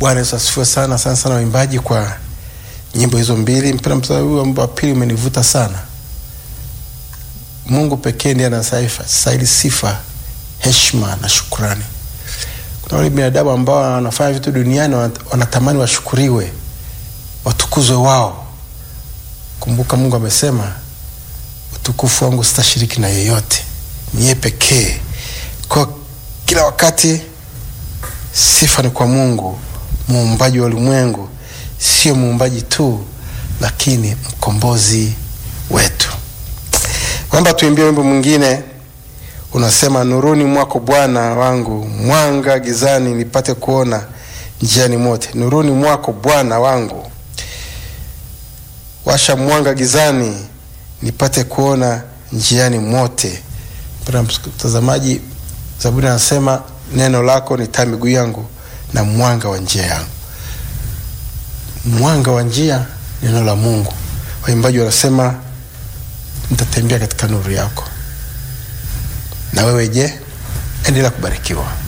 Bwana Yesu asifiwe sana sana sana, waimbaji kwa nyimbo hizo mbili. Mpenda mstari huu wimbo wa pili umenivuta sana. Mungu pekee ndiye anastahili sifa, heshima na shukrani. Kuna wale binadamu ambao wanafanya vitu duniani wanatamani washukuriwe, watukuzwe wao. Kumbuka Mungu amesema, utukufu wangu sitashiriki na yeyote, ni yeye pekee. Kwa kila wakati sifa ni kwa Mungu muumbaji wa ulimwengu, sio muumbaji tu, lakini mkombozi wetu. Kwamba tuimbie wimbo mwingine unasema, nuruni mwako Bwana wangu, mwanga gizani nipate kuona njiani mote. Nuruni mwako Bwana wangu, washa mwanga gizani nipate kuona njiani mote. Mpendwa mtazamaji, Zaburi anasema neno lako ni taa miguu yangu na mwanga wa njia yangu. Mwanga wa njia, neno la Mungu. Waimbaji wanasema nitatembea katika nuru yako. Na wewe je? Endelea kubarikiwa.